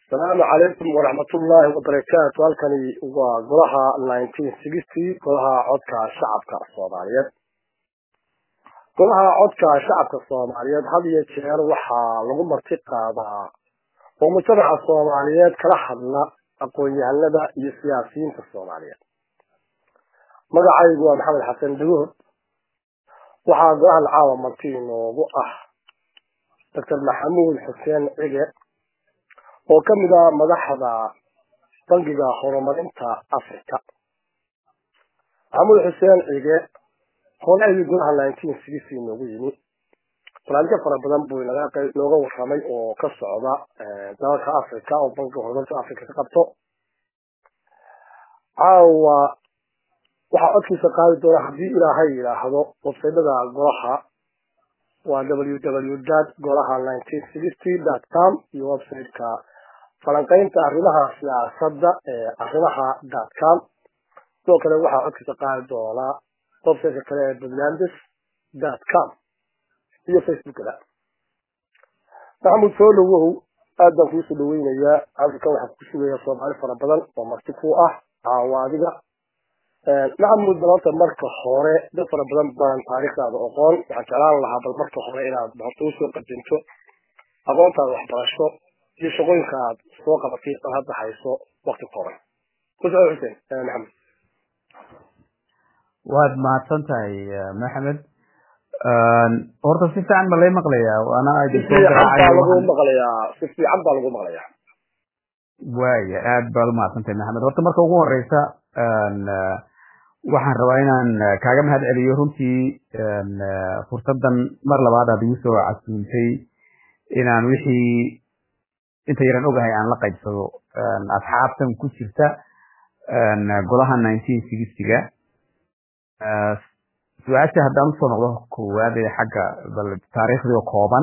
asalaamu calaykum waraxmatullaahi wabarakaatu halkani waa golaha nineteen sixty golaha codka shacabka soomaaliyeed golaha codka shacabka soomaaliyeed had iyo jeer waxaa lagu marti qaadaa oo mujtamaca soomaaliyeed kala hadla aqoon-yahanada iyo siyaasiyiinta soomaaliyeed magacaygu waa maxamed xasan dagood waxaa golahan caawa marti inoogu ah doctor maxamuud xuseen cige oo ka mid ah madaxda bangiga horumarinta africa maxamuud xuseen cige hore ayuu golaha nineteen sixty noogu yimi barnaamijyo fara badan buu nooga warramay oo ka socda dalalka africa oo bangiga horumarinta africa ka qabto caawa waxaa codkiisa qaadi doona haddii ilaahay yidhaahdo websaydada golaha waa w w dot golaha nineteen sixty dot com iyo websiteka falanqaynta arrimaha siyaasadda ee arrimaha dot com sidoo kale waxaa codkiisa qaadi doonaa websiteka kale ee puntlandis dot com iyo facebookada maxamuud soo dhawow aad baan kuusoo dhaweynayaa african waxaa ku sugaya soomaali fara badan oo marti ku ah caawa adiga maxamuud bal horta marka hore dad fara badan baan taariikhdaada oqoon waxaan jeclaan lahaa bal marka hore inaad horta usoo qadinto aqoontaada waxbarasho iyo shaqooyinka aad soo qabatay ad hadda hayso wakti kooban kusoo xuseen maxamed waad mahadsan tahay maxamed horta si fiican ma lay maqlayaa waana si fiican baa lagu maqlayaa si fiican baa lagu maqlayaa waaya aad baad umahadsan tahay maxamed horta marka ugu horeysa waxaan rabaa inaan kaaga mahad celiyo runtii fursadan mar labaad aad igu soo casuuntay inaan wixii inta yaran ogahay aan la qaybsado asxaabtan ku jirta golaha nineteen sixtyga su-aasha haddaan usoo noqdo koowaad ee xagga bal taariikhdii kooban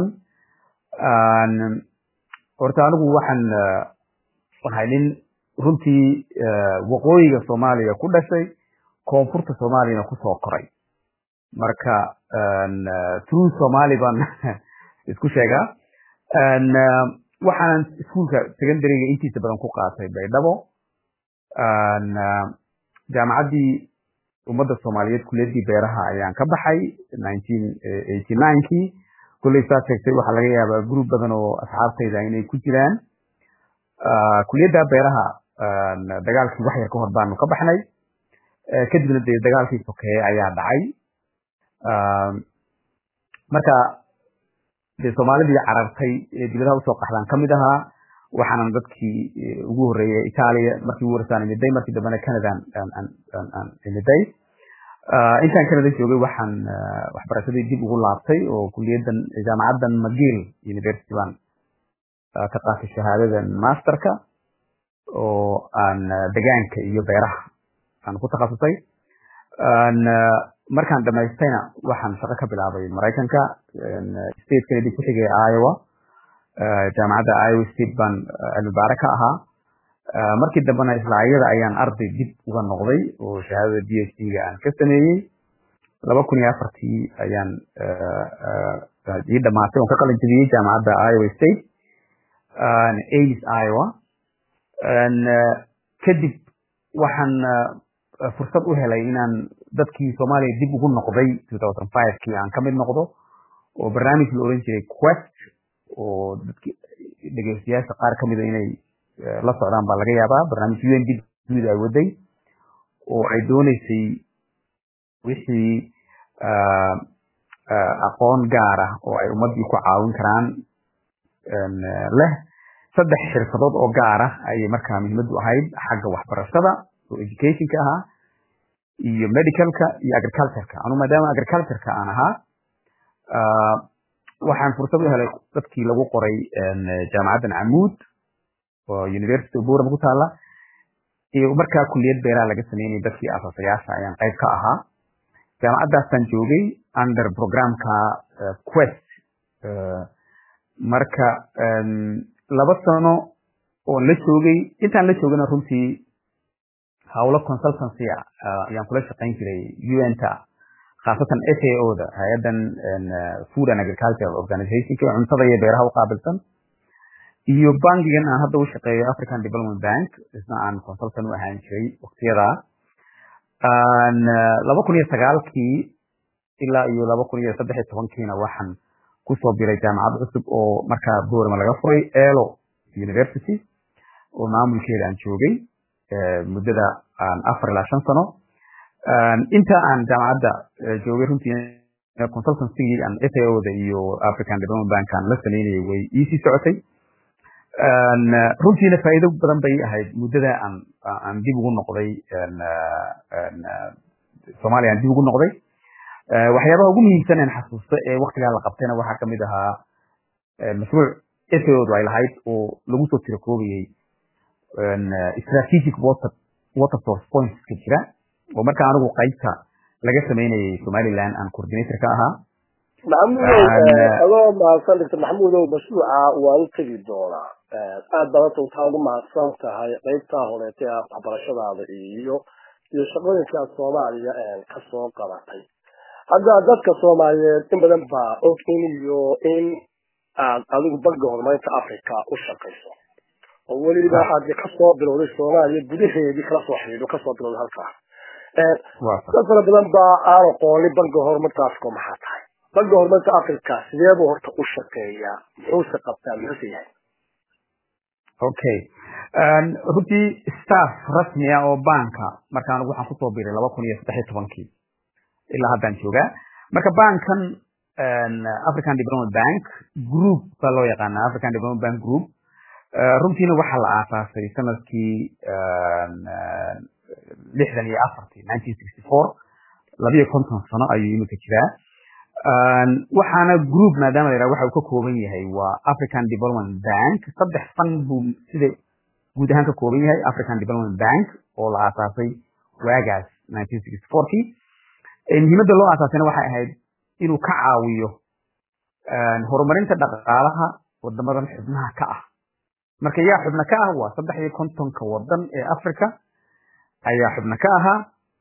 horta anigu waxaan ahay nin runtii waqooyiga soomaaliya ku dhashay koonfurta soomaaliyana kusoo koray marka true somali baan isku sheegaa waxaanan iskuolka secondaryga intiisa badan ku qaatay baydhabo jaamacaddii ummadda soomaaliyeed kuliyadii beeraha ayaan ka baxay nineteen eighty ninekii kulley saa sheegtay waxaa laga yaabaa group badan oo asxaabtayda inay ku jiraan kuliyadda beeraha dagaalkii wax yar ka hor baanu ka baxnay kadibna dee dagaalkii sokeeye ayaa dhacay marka dee soomaalidii carartay ee dibadaha usoo qaxdaan kamid ahaa waxaanan dadkii ugu horreeyay itaaliya markii ugu horeysaan imiday markii dambena canadan aan imiday intaan canada joogay waxaan waxbarashadii dib ugu laabtay oo kuliyadan jaamacaddan mcgill university baan ka qaatay shahaadadan masterka oo aan degaanka iyo beeraha aan ku takhasusay markaan dhamaystayna waxaan shaqo ka bilaabay maraykanka state kennedy ku xigay iowa jaamacadda iowa state baan cilmibaare ka ahaa markii dambena isla iyada ayaan arday dib uga noqday oo shahaadada b h d ga aan ka sameeyey laba kun iyo afartii ayaan ii dhamaatay oon ka qalin jebiyey jaamacadda iowa state ace iowa kadib waxaan fursad u helay inaan dadkii soomaaliya dib ugu noqday two thousand five kii aan kamid noqdo oo barnaamij la oran jiray quest oo dadki dhegeystayaasha qaar kamida inay la socdaan baa laga yaabaa barnaamij u n d guud ay waday oo ay dooneysay wixii aqoon gaar ah oo ay ummaddii ku caawin karaan leh saddex xirfadood oo gaar ah ayay markaa muhiimadu ahayd xagga waxbarashada oo educationka ahaa iyo medicalka iyo agricultureka anu maadaama agricultureka aan ahaa waxaan fursad u helay dadkii lagu qoray jaamacaddan camuud oo university of buram ku taala iyo markaa kuliyad beeraha laga sameynayay dadkii asaasayaasha ayaan qayb ka ahaa jaamacaddaasaan joogay under programka quest marka laba sano oon la joogay intaan la joogana runtii howlo consultancy ayaan kula shaqayn jiray un-ta khaasatan f a o da hay-addan food and agricultural organizationka cuntada iyo beeraha u qaabilsan iyo bankigan aan hadda u shaqeeyo african development bank isna aan consultant u ahaan jiray waktiyadaa laba kun iyo sagaalkii ilaa iyo laba kun iyo saddex iyo tobankiina waxaan kusoo biray jaamacad cusub oo markaa boorama laga furay elo university oo maamulkeeda aan joogay muddada afar ilaa shan sano inta aan jaamacadda joogay runtii consultancygii aan sao-da iyo african development bank aan la sameynayay way iisii socotay runtiina faa'iido badan bay ahayd muddada aan aan dib ugu noqday soomaaliya aan dib ugu noqday waxyaabaha ugu muhiimsan aan xasuusto ee waktigaa la qabtayna waxaa kamid ahaa mashruuc sao-du ay lahayd oo lagu soo tirakoobayay strategic water water source pointska jira oo markaa anigu qaybta laga sameynayay somaliland aan coordinator ka ahaa maxamuudow adoo mahadsan doctor maxamuudow mashruuca waan u tegi doonaa aad baad horta waxaa ugu mahadsan tahay qaybtaa horeeta ee waxbarashadaada iyo iyo shaqooyinkaa soomaaliya kasoo qabatay hadda dadka soomaaliyeed in badan baa og in iyo in aad adigu banka horumarinta africa u shaqayso oo weliba aad kasoo bilowday soomaaliya gudaheedii kala soo xidhiidho kasoo bilowday halkaa dad fara badan baa aan aqoonin banka horumarinta africa maxaa tahay banka horumarinta africa sidee buu horta u shaqeeyaa muxuuse qabtaa muxuuse yahay okay runtii staff rasmi ah oo banka marka anigu waxaan kusoo biray laba kun iyo saddex iyo tobankii ilaa haddaan joogaa marka bankan african development bank group baa loo yaqaana african development bank group runtiina waxaa la aasaasay sanadkii lixdan iyo afartii nineteen sixty four labiyo konton sano ayuu iminka jiraa waxaana group maadaama la yidhaha waxa uu ka kooban yahay waa african development bank saddex fan buu sida guud ahaan ka kooban yahay african development bank oo la aasaasay waagaas nineteen sixty fourkii muhiimadda loo aasaasayna waxay ahayd inuu ka caawiyo horumarinta dhaqaalaha wadamadan xubnaha ka ah marka yaa xubna ka ah waa saddex iyo kontonka wadan ee africa ayaa xubna ka ahaa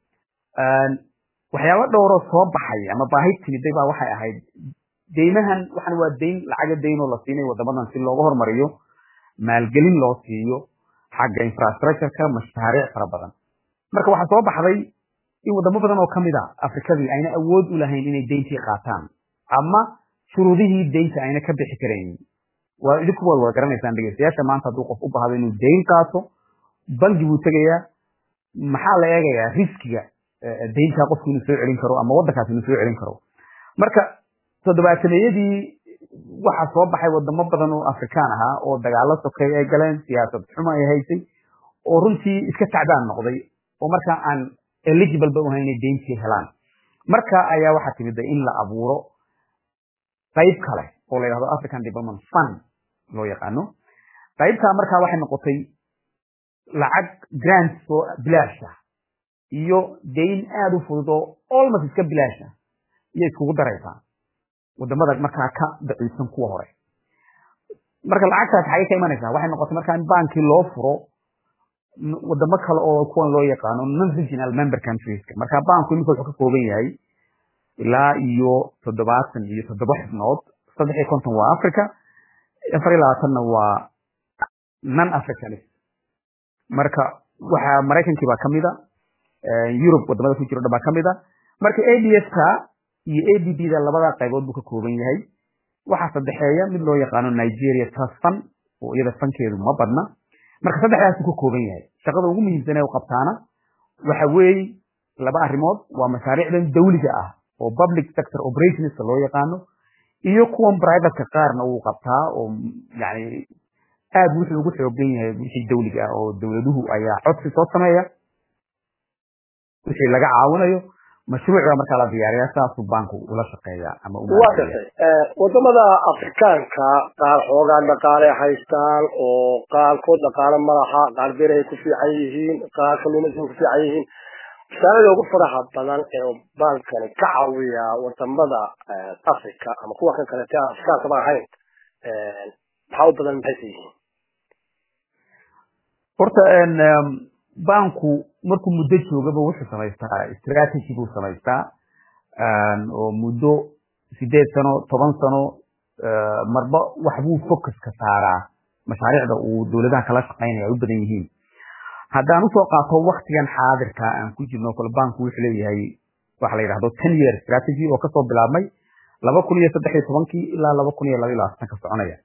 waxyaaba dhowroo soo baxay ama baahi timiday baa waxay ahayd deymahan waxan waa deyn lacaga deyn oo la siinay wadamadan si looga hormariyo maalgelin loo siiyo xagga infrastructureka mashaariic fara badan marka waxaa soo baxday in wadamo badan oo kamid a afrikadii ayna awood u lahayn inay deyntii qaataan ama shuruudihii deynta ayna ka bixi karaynin waa idinku waad wada garanaysaan dhegeystayaasha maanta hadduu qof u baahdo inuu deyn qaato bangi buu tegayaa maxaa la eegayaa riskiga deyntaa qofku inuu soo celin karo ama waddankaas inuu soo celin karo marka toddobaatameyadii waxaa soo baxay wadamo badan oo afrikaan ahaa oo dagaalo sokay ay galeen siyaasad xumo ay haysay oo runtii iska tacdaan noqday oo markaa aan eligible ba uhayn inay deyntii helaan marka ayaa waxaa timida in la abuuro qayb kale oo la yidhahdo african development fund loo yaqaano qaybtaa markaa waxay noqotay lacag grants oo bilaash ah iyo deyn aada u fudud oo almost iska bilaash ah iyo iskugu daraysaa wadamada markaa ka daciifsan kuwa hore marka lacagtaas xagay ka imanaysaa waxay noqotay markaa in bankii loo furo wadamo kale oo kuwan loo yaqaano non regional member countrieska marka banku iminka wuxuu ka kooban yahay ilaa iyo toddobaatan iyo toddoba xubnood saddex iyo konton waa africa afar iyo labaatanna waa non africanist marka waxaa maraykankii baa kamida europe wadamada ku jiro dhan baa kamida marka ads ka iyo abb da labada qaybood buu ka kooban yahay waxaa saddexeeya mid loo yaqaano nigeria trust fund oo iyada fankeedu ma badna marka saddexdaasuu ka kooban yahay shaqada ugu muhiimsan ee u qabtaana waxa weeye laba arrimood waa mashaariicdan dawliga ah oo public sector operationska loo yaqaano iyo kuwan privateka qaarna uu qabtaa oo yani aad wuxuu ugu xoogan yahay wixii dawliga ah oo dawladuhu ayaa codsi soo sameeya wixii laga caawinayo mashruuca markaa la diyaariya saasuu banku ula shaqeeya ama waa gartay wadamada afrikaanka qaar xoogaa dhaqaale haystaan oo qaarkood dhaqaale malaha qaar beerahay ku fiican yihiin qaar kalluumaysiga ku fiican yihiin masaalada ugu faraha badan ee bankani ka caawiya wadamada africa ama kuwa kan kaleete aan afrikaanka ba ahayn maxaa u badan maxayse yihiin horta banku markuu muddo joogaba wuxuu samaystaa strategy buu samaystaa oo muddo sideed sano toban sano marba waxbuu focuska saaraa mashaariicda uu dowladaha kala shaqaynaya ay u badan yihiin haddaan usoo qaato waktigan xaadirka aan ku jirno kale banku wuxuu leeyahay waxa la yidhahdo ten year strategy oo kasoo bilaabmay laba kun iyo saddex iyo tobankii ilaa laba kun iyo laba iyo labaatan ka soconaya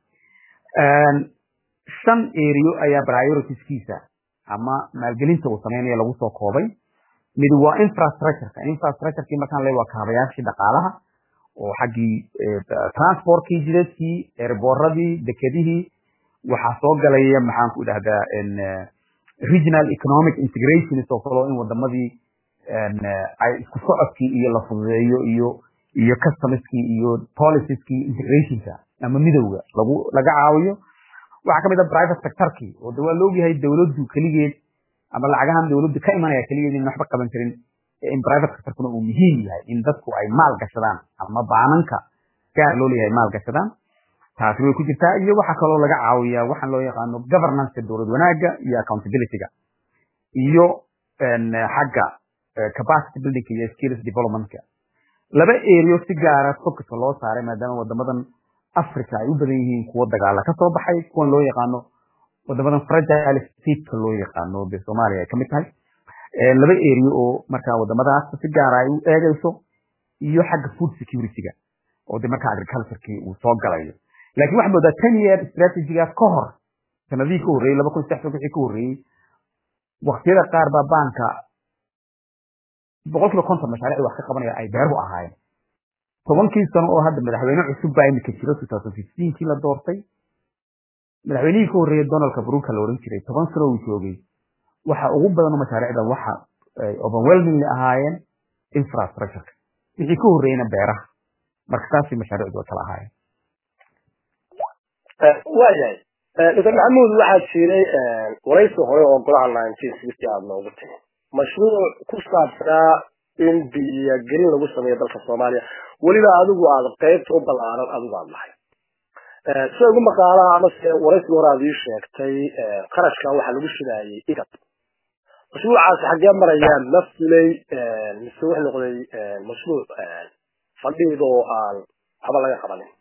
shan area ayaa prioritiskiisa ama maalgelinta uu sameynaya lagu soo koobay mid waa infrastructureka infrastructurekii markaan le waa kaabayaashii dhaqaalaha oo xaggii transportkii jidadkii erboradii dekedihii waxaa soo galaya maxaan ku idhahdaa regional economic integration oo kaloo in wadamadii ay isku socodkii iyo la fududeeyo iyo iyo customskii iyo policeskii integrationka ama midowga lagu laga caawiyo waxaa kamid a private sectorkii oo de waa la ogyahay dowladdu keligeed ama lacagahan dowladdu ka imanaya keligeed in waxba qaban karin in private sectorkuna uu muhiim yahay in dadku ay maal gashadaan ama baananka gaar loo leeyahay maal gashadaan taasi way ku jirtaa iyo waxaa kaloo laga caawiyaa waxaan loo yaqaano governance dowlad wanaagga iyo accountabilityga iyo xagga capacity building iyo skills developmentka laba area si gaara focuska loo saaray maadaama wadamadan africa ay u badan yihiin kuwo dagaala kasoo baxay kuwan loo yaqaano wadamadan fragile stateka loo yaqaano de soomaaliya ay kamid tahay laba area oo markaa wadamadaas si gaara ay u eegayso iyo xagga food securityga oo de markaa agriculturekii uu soo galayo laakiin waxaa moodaa ten year strategigaas ka hor sanadihii ka horreeyey laba kun saddex san wixii ka horreeyey waktiyada qaar baa baanka boqol kiiba konton mashaariicda wax ka qabanaya ay beeruhu ahaayeen tobankii sano oo hadda madaxweyne cusub baa imika jiro two thousand fifteenkii la doortay madaxweynihii ka horreeyey donaldka bruka la odhan jiray toban sano uu joogay waxa ugu badan oo mashaariicda waxa ay overwhelmingly ahaayeen infrastructureka wixii ka horreeyeyna beeraha marka saasay mashaariicdu way kala ahaayeen waayahay dr maxamuud waxaa jiray waraysi hore oo golaha nineteen sixty aada noogu timi mashruuc ku saabsanaa in biyogelin lagu sameeyo dalka soomaaliya weliba adigu aad qaybta u ballaaran adigu aada lahay sida ugu maqaalaha amase waraysiga hore aad ii sheegtay qarashka waxaa lagu shidaayay igab mashruucaasi xaggee marayaan ma fulay mise wuxuu noqday mashruuc fadhiid oo aan waxba laga qabanin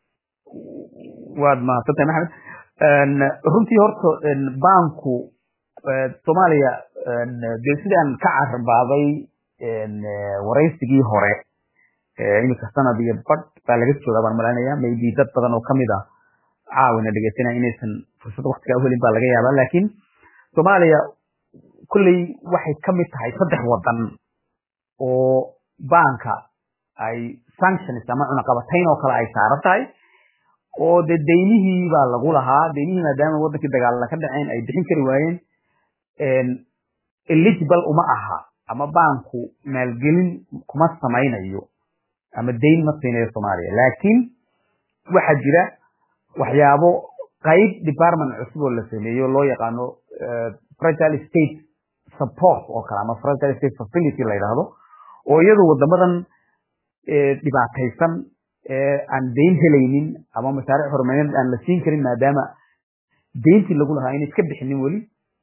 waad mahadsantahay maxamed runtii horta banku soomaaliya de sidaan ka carabaaday waraysigii hore imika sanad iyo bad baa laga joogaa baan malanaya maybe dad badan oo kamid ah caawina dhegeysanaya inaysan fursad waktigaa uhelin baa laga yaabaa laakiin soomaaliya kulley waxay kamid tahay saddex wadan oo banka ay sanctions ama cunaqabatayn oo kale ay saaran tahay oo de daynihii baa lagu lahaa daynihii maadaama wadankii dagaalala ka dhaceen ay bixin kari waayeen eligible uma aha ama banku maalgelin kuma samaynayo ama dayn ma siinayo soomaaliya laakiin waxaa jira waxyaabo qayb department cusub oo la sameeyo loo yaqaano fragile state support oo kale ama fragile state facility la yidhaahdo oo iyadu wadamadan dhibaataysan aan dayn helaynin ama mashaariic horumarineed aan la siin karin maadaama dayntii lagu lahaa inay iska bixinin weli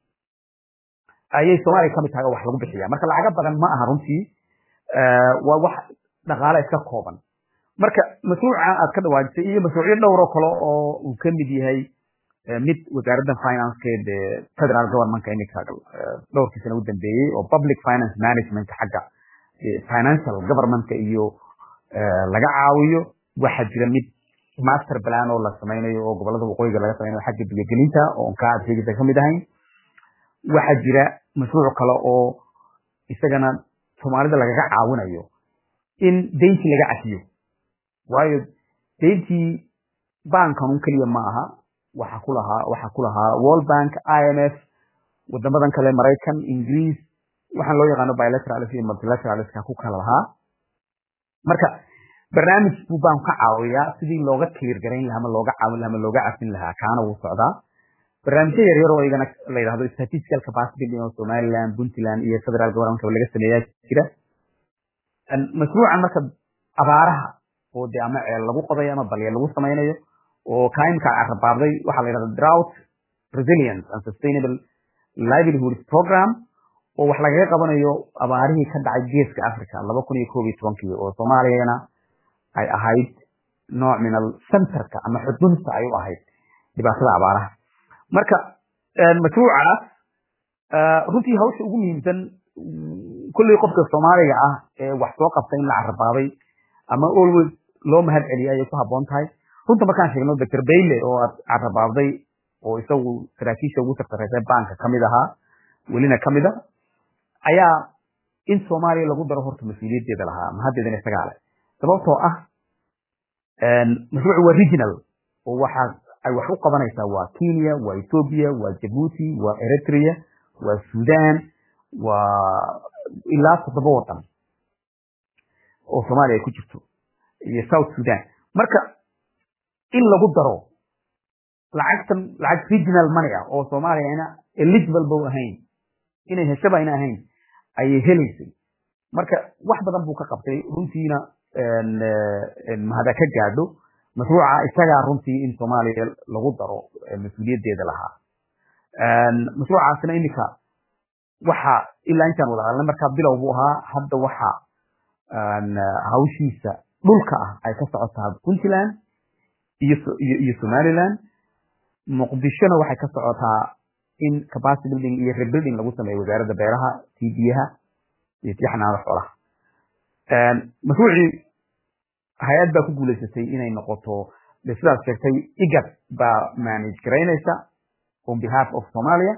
ayay soomaaliya kamid tahay oo wax lagu bixiya marka lacaga badan ma aha runtii waa wax dhaqaale iska kooban marka mashruuca aad ka dhawaajisay iyo mashruucyo dhowro kale oo uu kamid yahay mid wasaaradda financekeed federal governmentka imika dhowrkii sana u dambeeyey oo public finance management xagga financial governmentka iyo laga caawiyo waxaa jira mid master plan oo la samaynayo oo gobolada waqooyiga laga samaynayo xagga biyogelinta oo onka aad sheegaysa kamid ahayn waxaa jira mashruuc kale oo isagana soomaalida lagaga caawinayo in dayntii laga cafiyo waayo dayntii bankanun keliya ma aha waxa ku lahaa waxa ku lahaa world bank i m f wadamadan kale maraykan ingiriis waxaan loo yaqaano bilateralis iyo multilateralis ku kala lahaa marka barnaamij buu baan ka caawiyaa sidii looga clear garayn lahaa ama looga caawin lahaa ama looga cafin lahaa kaana wuu socdaa barnaamijyo yaryar oo igana la yidhahdo statistical capacity building oo somaliland puntland iyo federal governmentka laga sameeyaa jira mashruucan marka abaaraha oo de ama ceel lagu qodayo ama balya lagu samaynayo oo kaimka carabaabday waxaa la yidhahda drought resilience and sustainable livelihood program oo wax lagaga qabanayo abaarihii ka dhacay geeska africa laba kun iyo koob iyo tobankii oo soomaaliyana ay ahayd nooc min al centerka ama xudunta ay u ahayd dhibaatada abaaraha marka mashruucaas runtii hawsha ugu muhiimsan kulley qofka soomaaliga ah ee wax soo qabta in la carabaabay ama always loo mahad celiya ayay ku habboon tahay runta markaan sheegno doctor bayle oo aad carabaabday oo isagu saraakiisha ugu tartareysay banka kamid ahaa welina kamid a ayaa in soomaaliya lagu daro horta mas-uuliyaddeeda lahaa mahaddeedana isagaa leh sababtoo ah mashruucu waa regional oo waxa ay wax u qabanaysaa waa kenya waa ethiopia waa jabuuti waa eritrea waa sudan waa ilaa toddoba wadan oo soomaaliya ay ku jirto iyo south sudan marka in lagu daro lacagtan lacag regional money ah oo soomaaliya ina eligible ba ahayn inay heshaba ayna ahayn ayay helaysay marka wax badan buu ka qabtay runtiina mahada ka gaadho mashruuca isagaa runtii in soomaaliya lagu daro mas-uuliyaddeeda lahaa mashruucaasina iminka waxa ilaa intaan wada hadalnay markaa bilow buu ahaa hadda waxa hawshiisa dhulka ah ay ka socotaa puntland iyo iyo somaliland muqdishona waxay ka socotaa in capacity building iyo rebuilding lagu sameeyo wasaaradda beeraha tii biyaha iyo tii xanaanada xoolaha mashruucii hay-ad baa ku guulaysatay inay noqoto de sidaas sheegtay igad baa manage garaynaysa on behalf of somalia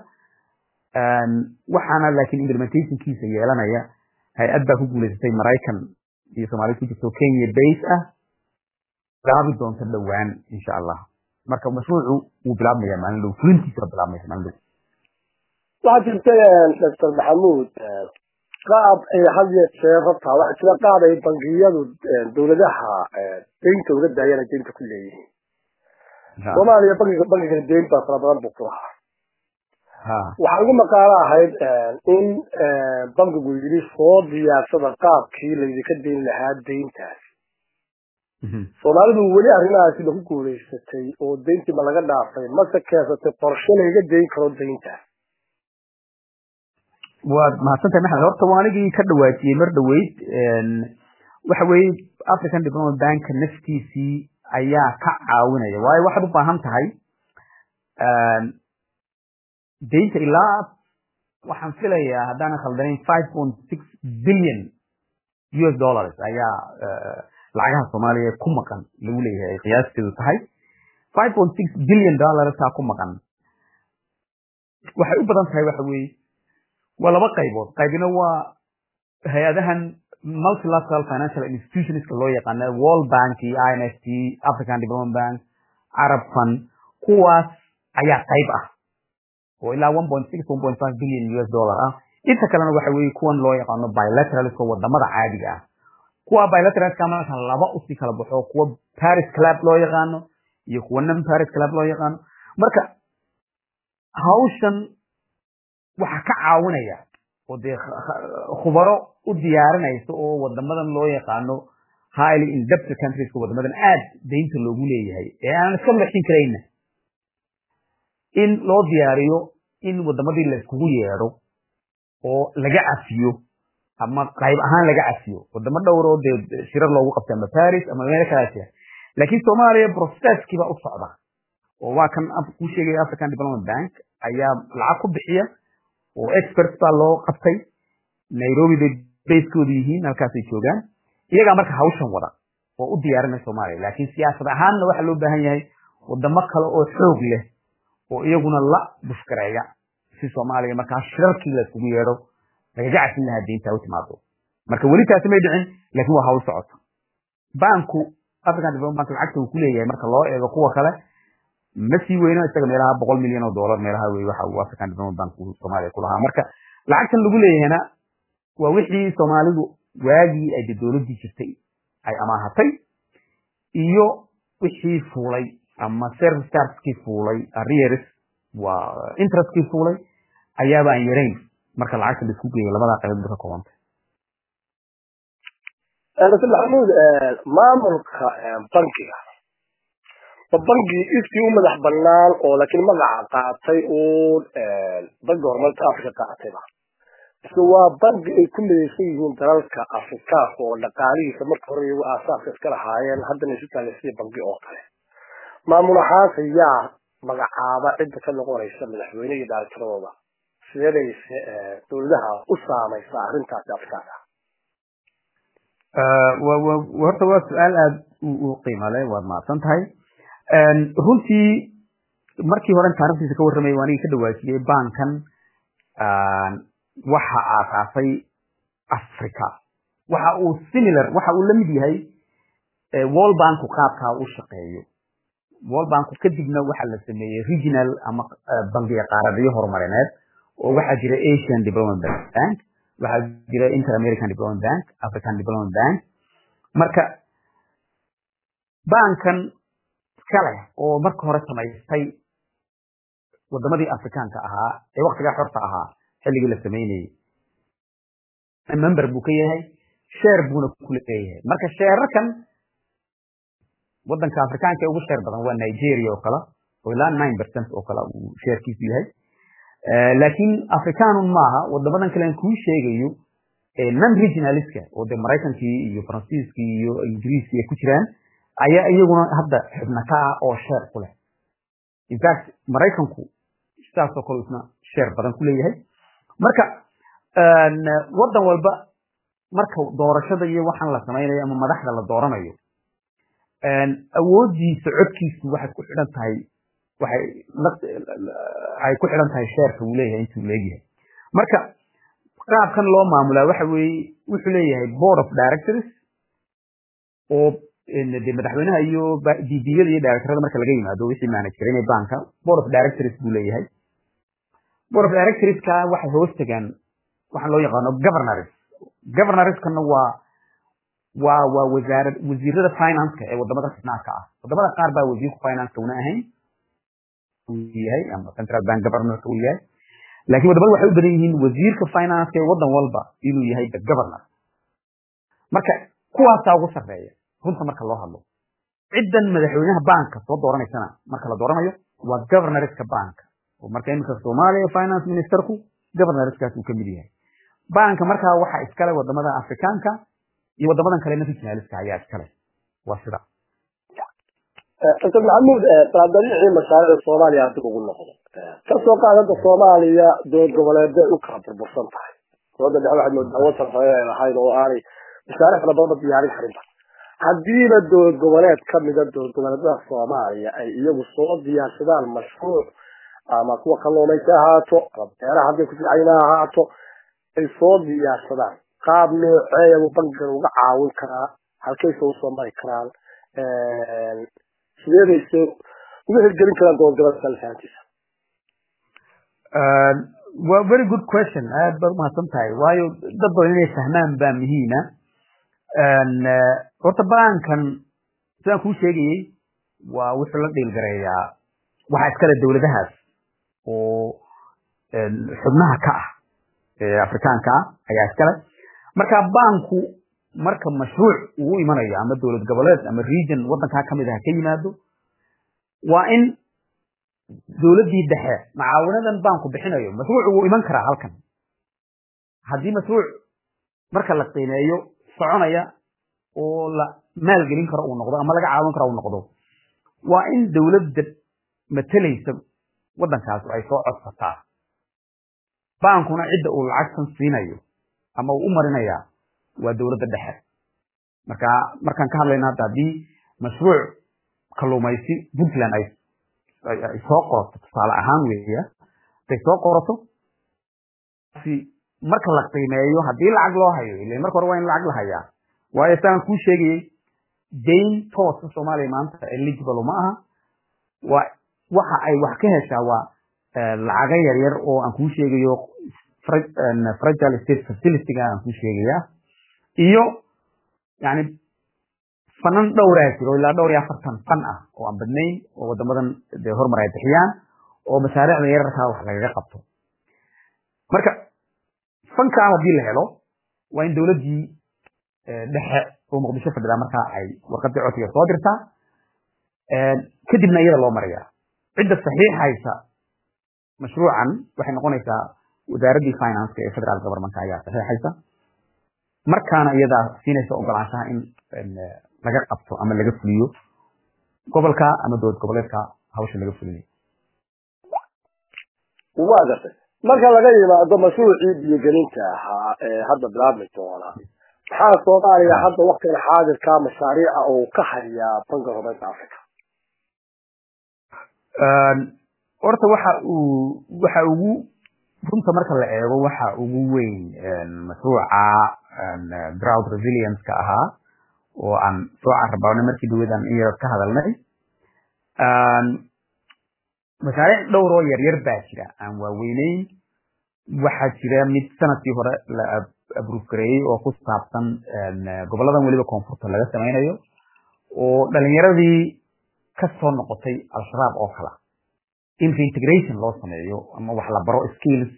waxaana laakiin implementationkiisa yeelanaya hay-ad baa ku guulaysatay maraykan iyo soomaalida ku jirto kenya base ah bilaabi doonta dhowaan insha allah marka mashruucu wuu bilaabmaya maalin dhow fulintiisa bilaabmaysa maalin dhow waxaa jirta doctor maxamuud qaab ay had yeer jeer rabtaa waxaa jira qaab ay bangiyadu dowladaha deynta uga daayana deynta ku leeyihiin soomaaliya bangiga bangiga deyn baa fara badan buu ku lahaa waxaa ugu maqaalo ahayd in bankigu yidhi soo diyaarsada qaabkii laydinka dayn lahaa deyntaas soomaalidu weli arrimahaasi lagu guulaysatay oo deyntii ma laga dhaafay mase keensatay qorshe layga dayn karo deyntaas waad mahadsantahay maxamed horta waa anigii ka dhawaajiyey mar dhaweyd waxa weeye african development bank naftiisii ayaa ka caawinaya waayo waxaad u baahan tahay deynta ilaa waxaan filayaa haddaanan khaldanayn five point six billion u s dollars ayaa lacagaha soomaaliya ku maqan lagu leeyahay ay qiyaasteedu tahay five point six billion dollarsaa ku maqan waxay u badan tahay waxa weeye waa laba qaybood qaybina waa hay-adahan multilateral financial institutionska loo yaqaana world bank iyo i n f t african development bank arab fund kuwaas ayaa qayb ah oo ilaa one point six one point five billion u s dollar ah inta kalena waxa weeye kuwan loo yaqaano bilateralska wadamada caadiga ah kuwa bilateralska marka laba usii kala baxo kuwa paris club loo yaqaano iyo kuwa non paris club loo yaqaano marka hawshan waxaa ka caawinaya oo dee khubaro u diyaarinaysa oo wadamadan loo yaqaano highly indebted countrieska wadamadan aad deynta loogu leeyahay ee aan iska lexin karayna in loo diyaariyo in wadamadii la iskugu yeedho oo laga cafiyo ama qayb ahaan laga cafiyo wadamo dhowr oo dee shirar loogu qabtay ama paris ama meel kala jira laakiin soomaaliya processkii baa u socda oo waa kan kuu sheegaya african development bank ayaa lacag ku bixiya oo experts baa loo qabtay nairobi bay basekoodu yihiin halkaasay joogaan iyagaa marka hawshan wada oo u diyaarinaya soomaaliya laakiin siyaasad ahaanna waxaa loo baahan yahay wadamo kale oo xoog leh oo iyaguna la bushkareeya si soomaaliya markaa shirarkii la iskugu yeedho lagaga casin lahaa deynta u timaado marka weli taasi may dhicin laakiin waa hawl socoto banku african development bank lacagta uu ku leeyahay marka loo eego kuwa kale ma sii weyno isaga meelaha boqol milyan oo dollar meelaha wey waxa uu african development bank uu soomaaliya ku lahaa marka lacagtan lagu leeyahayna waa wixii soomaalidu waagii ay dowladdii jirtay ay amaahatay iyo wixii fuulay ama service chargekii fuulay arrears waa interestkii fuulay ayaaba aan yarayn marka lacagta la isku geeyo labadaa qaybood ka koobantay dr maxamuud maamulka bankiga ma banki iskii u madax banaan oo laakiin magaca qaatay uun banki horumarka africa qaatayba mise waa banki ay ku midaysan yihiin dalalka afrikaanka oo dhaqaalihiisa marka hore iyagu aasaaska iska lahaayeen haddana isu taagan sidii banki oo kale maamul ahaanse yaa magacaaba cidda ka noqonaysa madaxweyne iyo dhaalikiradooda sideedayse dowladaha u saamaysa arrintaasi afrikaanka horta waa su-aal aada u qiimo leh waad mahadsan tahay runtii markii hore taarikhdiisa ka warramaya waa aniga ka dhawaajiyey bankan waxa aasaasay africa waxa uu similar waxa uu la mid yahay wall banku qaabkaa u shaqeeyo wall banku kadibna waxa la sameeyey regional ama bangiga qaaradyo horumarineed oo waxaa jira asian development bank waxaa jira inter american development bank african development bank marka bankan iskale oo marka hore samaystay wadamadii afrikaanka ahaa ee waktigaa xorta ahaa xilligii la samaynayey member buu ka yahay sheer buuna ku leeyahay marka sheerarkan wadanka afrikaanka ee ugu sheer badan waa nigeria oo kale oo ilaa nine percent oo kale uu sheerkiisu yahay laakiin africanun maaha wadamadan kale aan kuu sheegayo non regionaliska oo dee maraykankii iyo faransiiskii iyo ingiriiskii ay ku jiraan ayaa iyaguna hadda xubna ka ah oo sheer ku leh infact maraykanku sidaasoo kale isna sheer badan ku leeyahay marka wadan walba marka doorashada iyo waxaan la samaynayo ama madaxda la dooranayo awoodiisa codkiisu waxay ku xidhan tahay waxay ay ku xidhan tahay sheerka uu leeyahay intuu leegyahay marka qaabkan loo maamulaa waxa weeye wuxuu leeyahay board of directors oo de madaxweynaha iyo ddiyada iyo directorada marka laga yimaado wixii manage garinay banka board of directors buu leeyahay board of directorska waxay hoos tagaan waxaan loo yaqaano governors governorskana waa waa waa wasaarad wasiirada financeka ee wadamada xubnaadka ah wadamada qaar baa wasiirku financeka una ahayn yahay ama central bank governorka uu yahay laakiin wadamada waxay u badan yihiin wasiirka financeka ee wadan walba inuu yahay the governor marka kuwaasaa ugu sarreeya runta marka loo hadlo ciddan madaxweynaha banka soo dooranaysana marka la dooranayo waa governorska banka oo marka iminka soomaaliya finance ministerku governorskaas uu ka mid yahay banka markaa waxa iskale wadamada afrikaanka iyo wadamadan kale regionaliska ayaa iskale waa sida dr maxamuud baadariicii mashaariicda soomaaliya dib ugu noqdo kasoo qaad hadda soomaaliya dowlad goboleeday u kala burbursan tahay dowladda dhexe waxaad moodaa wasan hore ay lahayd oo aanay mashaariic fara badanba diyaarin karinba haddiiba dowlad goboleed kamida dowlad goboleedada soomaaliya ay iyagu soo diyaarsadaan mashruuc ama kuwa kalluumaysi ahaato ama beeraha hadday kuficayna ahaato ay soo diyaarsadaan qaab nooceeyabu bankigan uga caawin karaa halkayse usoo mari karaan sideedayse uga hirgelin karaan dowlad goboleedka lafahantiisa waa very good question aad baad umahadsan tahay waayo dad badan inay fahmaan baa muhiima horta bankan sidaan kuu sheegayey waa wuxuu la dhiilgareeyaa waxaa iskale dowladahaas oo xubnaha ka ah ee afrikaanka ah ayaa iskale marka banku marka mashruuc uu imanayo ama dowlad goboleed ama region wadankaa kamid ah ka yimaado waa in dowladdii dhexe macaawinadan banku bixinayo mashruuc wuu iman karaa halkan haddii mashruuc marka la qiimeeyo soconaya oo la maalgelin karo uu noqdo ama laga caawin karo uu noqdo waa in dowladda matalaysa waddankaas ay soo codsataa bankuna cidda uu lacagtan siinayo ama uu u marinayaa waa dowladda dhexe marka markaan ka hadlayna hadda haddii mashruuc kalluumaysi puntland ay ay soo qorato tusaale ahaan weeya haday soo qorato marka la qiimeeyo haddii lacag loo hayo ila marka hore waa in lacag la hayaa waayo saan kuu sheegayey dayn toosa soomaaliya maanta eligible ma aha waa waxa ay wax ka heshaa waa lacaga yaryar oo aan kuu sheegayo fragile state facilityga aan kuu sheegaya iyo yani fanan dhowraa jiro ilaa dhowr iyo afartan fan ah oo aan badnayn oo wadamadan de horumar ay bixiyaan oo mashaariicda yararkaa wax lagaga qabto marka fankaa haddii la helo waa in dowladdii dhexe oo muqdisho fadhidaa markaa ay warqadii codsiga soo dirtaa kadibna iyada loo maraya cidda saxiixaysa mashruucan waxay noqonaysaa wasaaraddii financeka ee federal governmentka ayaa saxiixaysa markaana iyadaa siinaysa ogolaanshaha in laga qabto ama laga fuliyo gobolka ama dowlad goboleedka hawsha laga fulinayo waa gartay marka laga yimaado mashruucii biyogelinta ahaa ee hadda bilaabmi doona maxaa soomaaliya hadda waktigan xaadirka mashaariica uu ka hayaa banka horumarinta africa horta waxa uu waxa ugu runta marka la eego waxa ugu weyn mashruuca drought resilience-ka ahaa oo aan soo carrabawnay markii dhawadan in yar ka hadalnay mashaariic dhowr oo yaryar baa jira aan waaweyneyn waxaa jira mid sanadkii hore la abruuf gareeyey oo ku saabsan goboladan weliba koonfurta laga samaynayo oo dhalinyaradii ka soo noqotay al-shabaab oo kala in reintegration loo sameeyo ama wax la baro skills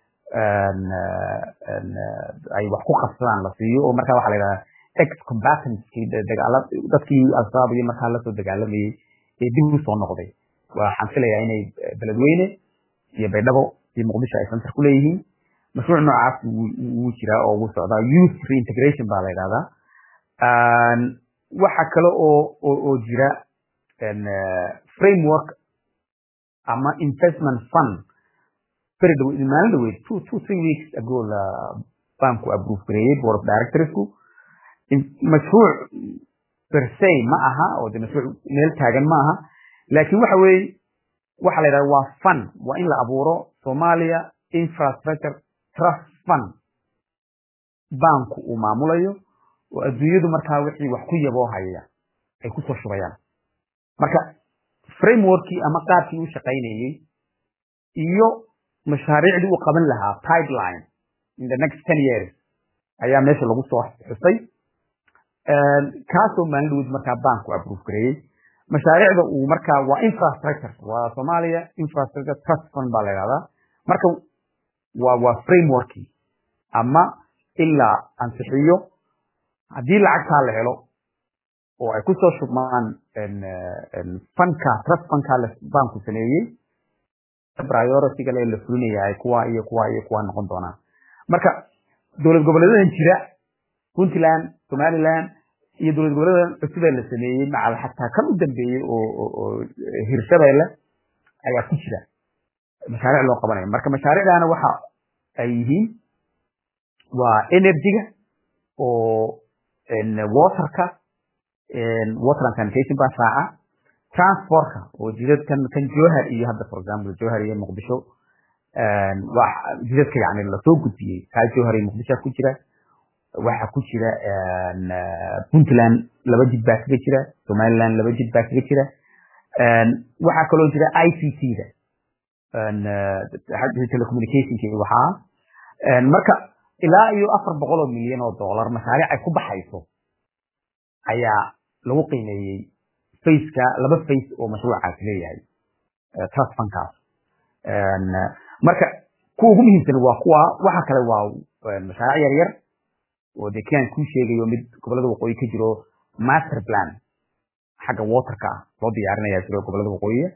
ay wax ku qabsadaan la siiyo oo markaa waxaa la yidhahdaa ex combatantskii dagaala dadkii al-shabaab iyo markaa lasoo dagaalamayey ee dib u soo noqday waxaan filayaa inay beledweyne iyo baydhabo iyo muqdisho ay center ku leeyihiin mashruuc noocaas wuu jiraa oo wuu socdaa youth reintegration baa la yidhahdaa waxa kale oo oo jira framework ama investment fund beri dhow maalin dhaweyd two two three weeks ago la banku approve gareeyey board of directorsku mashruuc per se ma aha oo de mashruuc meel taagan ma aha laakiin waxa weeye waxa la yidhahda waa fund waa in la abuuro somalia infrastructure trust fund banku uu maamulayo oo adduunyadu markaa wixii wax ku yaboo haya ay kusoo shubayaan marka frameworkii ama qaabkii u shaqaynayey iyo mashaariicdii uu qaban lahaa pipeline in the next ten years ayaa meesha lagu soo xusay kaasoo maalin dhaweyd markaa banku approve gareeyey mashaariicda uu markaa waa infrastructure waa Somalia infrastructure trust fund baa la yiraahdaa marka waa waa frameworkii ama ilaa ansixiyo haddii lacagtaa la helo oo ay kusoo shubmaan fanka trust fanka banku sameeyey priority-ga la fulinayaa kuwa iyo kuwa iyo kuwa noqon doonaan marka dowlad goboleedadan jira puntland somaliland iyo dowlad goboleedan cusub ee la sameeyey macal xataa kan u dambeeyey oo hirshabeelle ayaa ku jira mashaariic loo qabanaya marka mashaariicdaana waxa ay yihiin waa energy-ga oo waterka water and sanitation baa raaca transportka oo jidadkan kan jowhar iyo hadda for example jowhar iyo muqdisho jidadka yani lasoo gudbiyey kaa jowhar iyo muqdisho ku jira waxaa ku jira puntland laba jid baa kaga jira somaliland laba jid baa kaga jira waxaa kaloo jira i c t da telecommunicationka waxaa marka ilaa iyo afar boqol oo milyan oo dollar mashaariic ay ku baxayso ayaa lagu qiimeeyey faceka laba face oo mashruucaas leeyahay trust fundkaas marka kuwa ugu muhiimsan waa kuwa waxa kale waa mashaariic yar yar oo dee kian kuu sheegayo mid gobolada waqooyi ka jiro master plan xagga waterka ah loo diyaarinaya jiro gobolada waqooyiga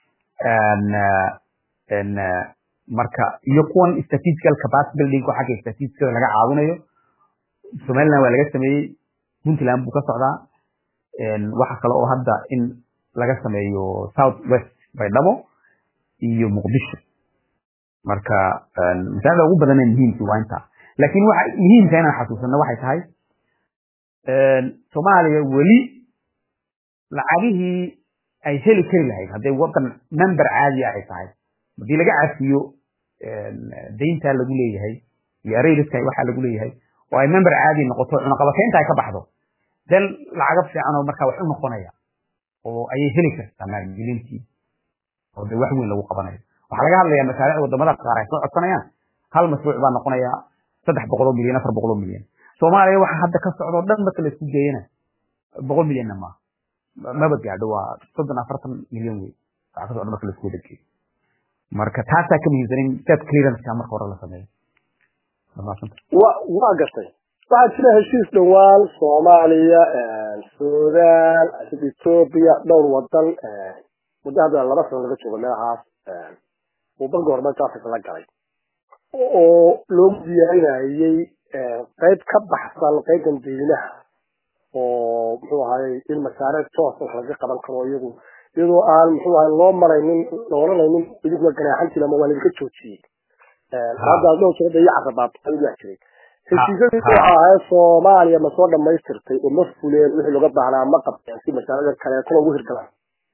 marka iyo kuwan statistical capacity building oo xagga statisticada laga caawinayo somaliland waa laga sameeyey puntland buu ka socdaa waxa kale oo hadda in laga sameeyo south west baydhabo iyo muqdisho marka mashaariicda ugu badan ee muhiimkii waa intaa laakiin waxa muhiimka inaan xasuusano waxay tahay soomaaliya weli lacagihii ay heli kari lahayd hadday wadan member caadiya ay tahay haddii laga cafiyo dayntaa lagu leeyahay iyo arayliska waxaa lagu leeyahay oo ay member caadi noqoto cunaqabateynta ay ka baxdo dan lacaga fiican oo markaa wax u noqonaya oo ayay heli kartaa maalgelintii oo de wax weyn lagu qabanayo waxaa laga hadlayaa mashaariic wadamada qaar ay soo codsanayaan hal mashruuc baa noqonaya saddex boqol oo milyan afar boqol oo milyan soomaaliya waxa hadda ka socdo dhan marka la isku geeyana boqol milyanna maaha maba gaadho waa soddon afartan milyan wey waxa ka socdo marka la isku wada geeyo marka taasaa ka muhiimsan in state clearance-ka marka hore la sameeyo wa waa gartay waxaa jira heshiis dhowaan soomaaliya sudan ethiopia dhowr wadan muddo hadda laba sano laga joogo meelahaas uu banka horumarinta africa la galay oo loogu diyaarinayay qayb ka baxsan qaybtan deynaha oo muxuu ahaayey in mashaariic toos wax laga qaban karo iyagu iyadoo aan muxuu ahay loo maraynin la oranaynin idinkuna ganaaxantiin ama waa laidinka joojiyey haddaas dhowr jeer iyo carabaabtay waa jiray heshiisyadii waxa ahayd soomaaliya ma soo dhamaystirtay oo ma fuleen wixii looga baahnaa ma qabteen si masaalada kaleetana ugu hirgalaan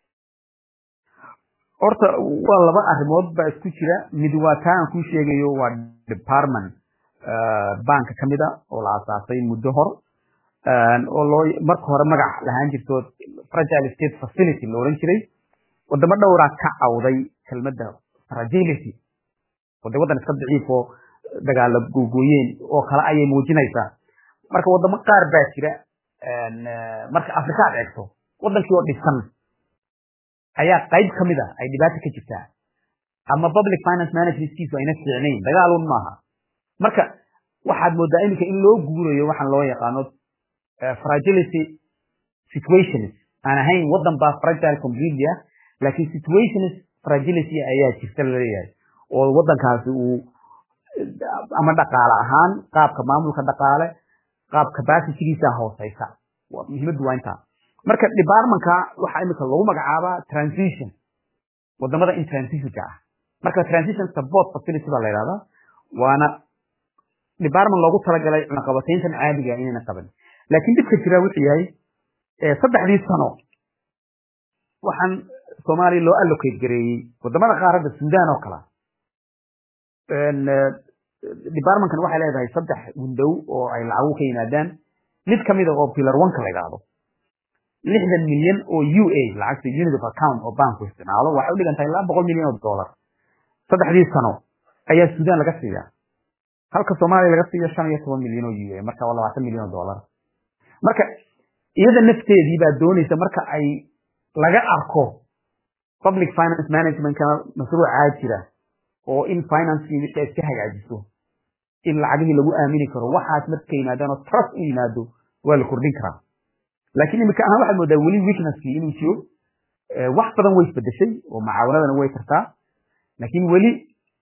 horta waa laba arrimood baa isku jira mid waa taa aan kuu sheegayo waa department banka ka mid a oo la asaasay muddo hor oo loo marka hore magac lahaan jirto fragile state facility la odhan jiray wadamo dhowraa ka cawday kelmadda fragility oo de waddan iska daciif oo dagaala googooyeen oo kale ayay muujinaysaa marka wadamo qaar baa jira marka afrika aad eegto waddankii oo dhisan ayaa qayb ka mid a ay dhibaata ka jirtaa ama public finance managementkiisu ayna fiicnayn dagaalun maaha marka waxaad moodaa iminka in loo guurayo waxaan loo yaqaano fragility situations aan ahayn waddan baa fragile completely ah laakiin situations fragility ayaa jirta laleeyahay oo waddankaasi uu ama dhaqaale ahaan qaabka maamulka dhaqaale qaab capacitygiisa hooseysa muhiimaddu waa intaa marka departmentka waxaa imika lagu magacaabaa transition wadamada in transitionka ah marka transition support facility baa la yidhahdaa waana department loogu talagalay cunaqabatayntan caadiga inayna qaban laakiin dhibka jira wuxuu yahay saddexdii sano waxaan soomaaliya loo allocate gareeyey wadamada qaaradda sudan oo kala departmentkan waxay leedahay saddex window oo ay lacagu ka yimaadaan mid kamid a oo pillar oneka la yidhaahdo lixdan milyan oo u a lacagta unit of account oo banku isticmaalo waxay u dhigantahay laba boqol milyan oo dollar saddexdii sano ayaa sudan laga siiyaa halka soomaaliya laga siiyo shan iyo toban milyan oo u a marka waa labaatan milyan oo dollar marka iyada nafteedii baa doonaysa marka ay laga arko public finance managementka mashruucaa jira oo in financekii wixii iska hagaajiso in lacagihii lagu aamini karo waxaas marka yimaadaan oo trust u yimaado waa la kordhin karaa laakiin imika ahaan waxaad moodaa weli weaknesskii inuu jiro wax badan way isbedeshay oo macaawanadana way tartaa laakiin weli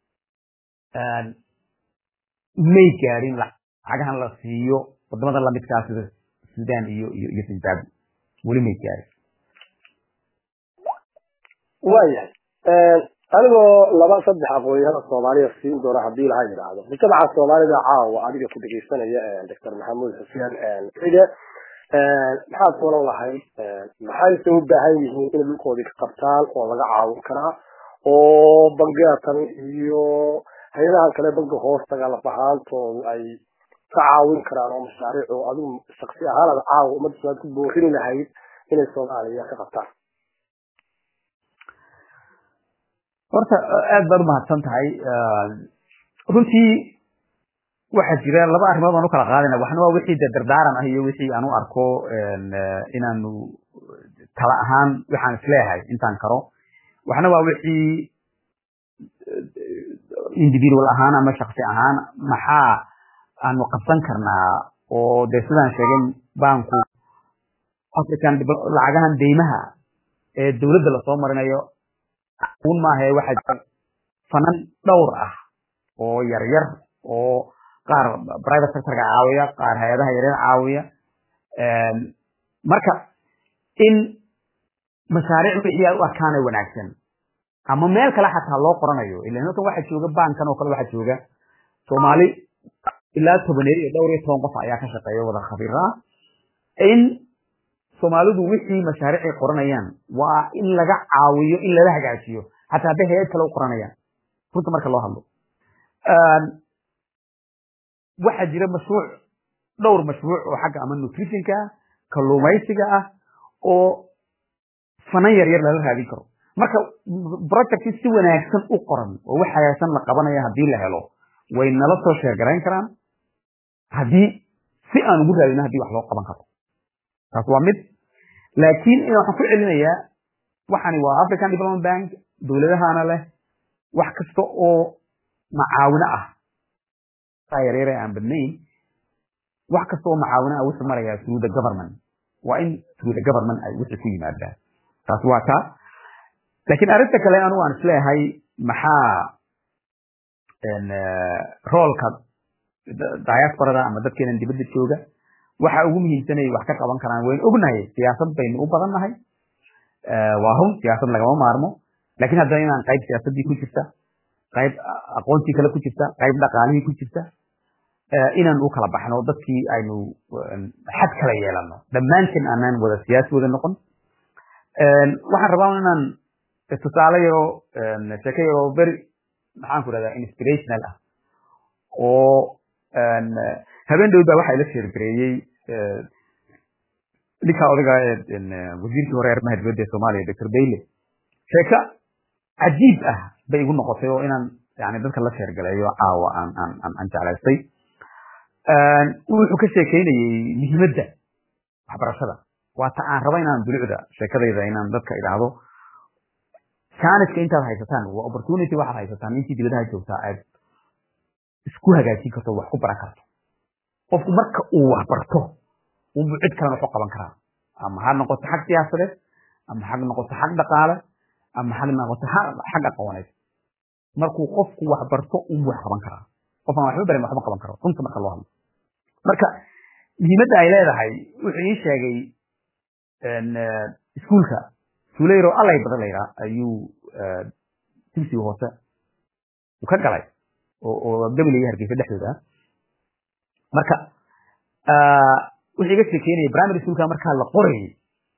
may gaadhin lacagahan la siiyo wadamada lamidkaa sida sudan iyo iyo iyo zimbabwe weli may gaadhin waayahay anigoo laba saddex aqoonyahada soomaaliya siin doona haddii laha yidhaahdo mujtamaca soomaalida caawa adiga ku dhegeysanaya doctor maxamuud xuseen cide maxaad kulan lahayd maxayse u baahan yihiin inay dhulkoodii ka qabtaan oo laga caawin karaa oo bangeatan iyo hay-adahan kale banka hoostaga lafahaantoodu ay ka caawin karaan oo mashaariic oo adigu shaksi ahaan aad caawa ummadda soomaaliya ku boorini lahayd inay soomaaliya ka qabtaan horta aad baad umahadsan tahay runtii waxaa jira laba arrimood aan u kala qaadayna waxna waa wixii de dardaaran ah iyo wixii aan u arko inaanu tala ahaan waxaan isleeyahay intaan karo waxna waa wixii individual ahaan ama shaksi ahaan maxaa aanu qabsan karnaa oo de sidaan sheegay banku african lacagahan deymaha ee dowladda lasoo marinayo un maahae waxaa jira fanan dhowr ah oo yaryar oo qaar private sectorka caawiya qaar hay-adaha yaryar caawiya marka in mashaariic wixii ay u arkaana wanaagsan ama meel kale xataa loo qoranayo ilan halkan waxaa jooga bankan oo kale waxaa jooga soomaali ilaa tobaneer iyo dhowr iyo toban qof ayaa ka shaqeeya wada khabiir ah in soomaalidu wixii mashaariicay qoranayaan waa in laga caawiyo in lala hagaajiyo xataa hadday hay-ad kale u qoranayaan runta marka loo hadlo waxaa jira mashruuc dhowr mashruuc oo xagga ama nutritionka ah kalluumaysiga ah oo fanan yar yar lala raadin karo marka projecti si wanaagsan u qoran oo wax hagaagsan la qabanaya haddii la helo way nala soo sheergarayn karaan haddii si aan ugu raadino haddii wax loo qaban karo taas waa mid laakiin waxaan ku celinayaa waxani waa african development bank dowladahana leh wax kasta oo macaawino ah yaryare aan badnayn wax kasta oo macaawino ah wuxuu marayaa through the government waa in through the government ay wixii ku yimaadaan taas waa taa laakiin arrinta kale anigu aan isleeyahay maxaa roolka diasporada ama dadkeenan dibadda jooga waxa ugu muhiimsanay wax ka qaban karaan waynu ognahay siyaasad baynu u badan nahay waa run siyaasad lagama maarmo laakiin haddana inaan qayb siyaasaddii ku jirta qayb aqoontii kale ku jirta qayb dhaqaalihii ku jirta inaan u kala baxno dadkii aynu xad kala yeelano dhammaanteen aanaan wada siyaasi wada noqon waxaan rabaa inaan tusaale yaroo sheeko yaroo beri maxaan ku dhahdaa inspirational ah oo habeen dhow baa waxaa ila sheergareeyey ninka odaga wasiirkii hore arrimaha dibadda ee soomaaliya doctor bayle sheeko cajiib ah bay igu noqotay oo inaan yani dadka la sheergaleeyo caawa aan aan aan jeclaystay wuxuu ka sheekeynayey muhiimadda waxbarashada waata aan raba inaan dulucda sheekadayda inaan dadka idhaahdo chanska intaad haysataan waa opportunity waxaad haysataan intii dibadaha joogtaa aad isku hagaajin karto wax ku baran karto qofku marka uu wax barto unbuu cid kalena waxu qaban karaa ama ha noqoto xag siyaasadeed ama ha noqoto xag dhaqaale ama ha noqoto xag aqooneed markuu qofku wax barto unbuu wax qaban karaa qofaan waxba barin waxba qaban karo runta marka loo hadlo marka muhiimadda ay leedahay wuxuu ii sheegay iskuulka suuleyro allay badan layraa ayuu dugsiga hoose uu ka galay oo gabilaya hargeysa dhexdooda marka wuxuu iga sheekeynaya primary schoolka markaa la qorayay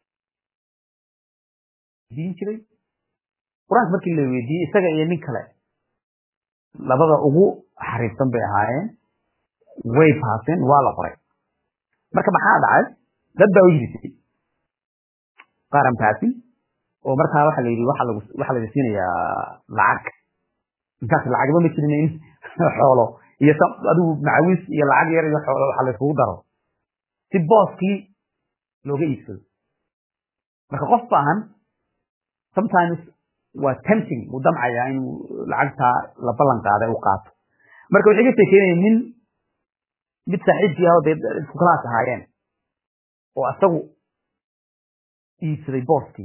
diin jiray qur-aanka markii la weydiiyey isaga iyo nin kale labada ugu xariifsan bay ahaayeen way baaseen waa la qoray marka maxaa dhacay dad baa u yirisay qaaran baasin oo markaa waxa la yidhi waxa lagu waxa la siinayaa lacag intaas lacagba ma jirin in xoolo iyo adigu macawis iyo lacag yar iyo xoolo waxa la isugu daro si booskii looga iibsado marka qof baahan sometimes waa tempting uu damcayaa inuu lacagtaa la ballan qaaday uu qaato marka waxay ka sheekeynaya nin mid saaxiibkii ah oo dee isku kalaas ahaayeen oo asagu iibsaday booskii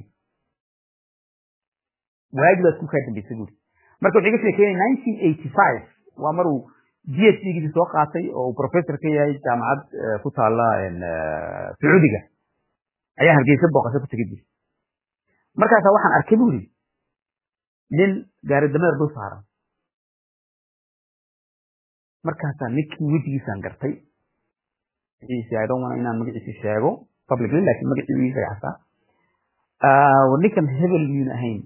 waagi baa isku kaa dambeysay buuri marka waxay ka sheekeynaya nineteen eighty five waa maruu g h d giisi soo qaatay oo uu professor ka yahay jaamacad ku taala sacuudiga ayaa hargeysa booqasho ku tegay buuri markaasaa waxaan arkay buuri nin gaari dameer dul saaran markaasaa ninkii wejigiisaan gartay magaciisi i don't want inaan magaciisi sheego publicly laakiin magacii ii sheegay xataa ninkan hebel miyuuna ahayn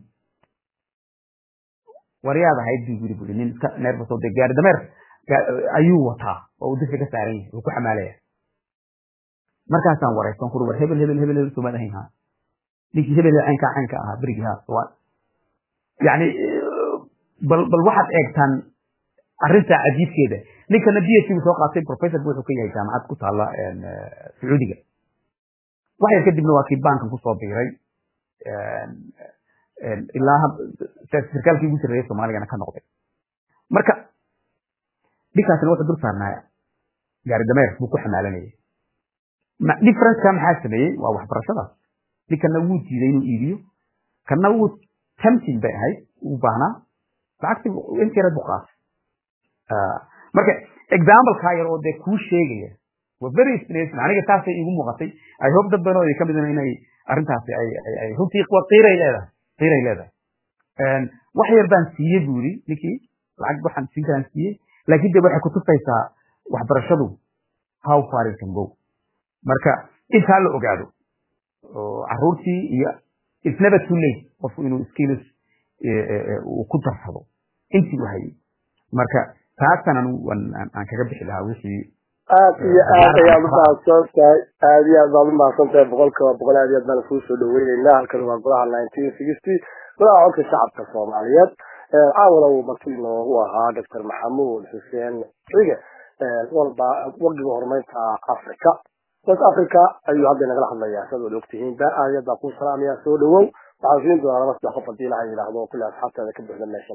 waryaad ahayd buu yiri buri nin iska neerfas oo dee gaari dameer ayuu wataa oo uu dusha ka saaran yahay uu ku xamaalaya markaasaan waraysan kuri war hebel hebel hebel hebel soomaad ahayn ha ninkii hebel caynkaa caynka ahaa berigii ha waa yani bal bal waxaad eegtaan arrinta cajiibkeeda ninkana b h buu soo qaatay professor wuxuu ka yahay jaamacad ku taala sacuudiga wax yar kadibna waa kii bankan kusoo biiray ilaa sarkaalkii ugu sarreeyay soomaaligana ka noqday marka ninkaasna wuxuu dul saarnaa gaari dameer buu ku xamaalanayay differenceka maxaa sameeyey waa waxbarashadaas ninkana wuu diiday inuu iibiyo kana wuu tempting bay ahayd uu baahnaa lacagtii intiyareed buu qaatay marka examplekaa yar oo dee kuu sheegaya waa very inspiration aniga taasay iigu muuqatay i hope dad badan oo ka midna inay arrintaasi ay ay runtii qiiray leedahay qiiray leedahay wax yar baan siiyey buu yidhi ninkii lacag waxaan siin karaan siiyey laakiin de waxay kutusaysaa waxbarashadu how far it can go marka intaa la ogaado oo caruurtii iyo it's never too late qofku inuu skills uu ku darsado intii u hayay marka taasan anu aan kaga bixi lahaa wixii aad iyo aad ayaad umahadsan tahay aad iyo aad baad umahadsan tahay boqolkiiba boqol aad iyo aad baan kuu soo dhaweyneynaa halkan waa golaha nineteen sixty golaha codka shacabka soomaaliyeed caawana uu marti noogu ahaa doctor maxamuud xuseen cige walba wagiga horumarinta africa west africa ayuu hadda nagala hadlayaa sidaad wada ogtihiinba aad iyo aad baan kuu salaamaya soo dhawow waxaan siin doonaa laba saddex qof haddii ilaha yidhaahdo kulli asxaabteeda ka buuxda meesha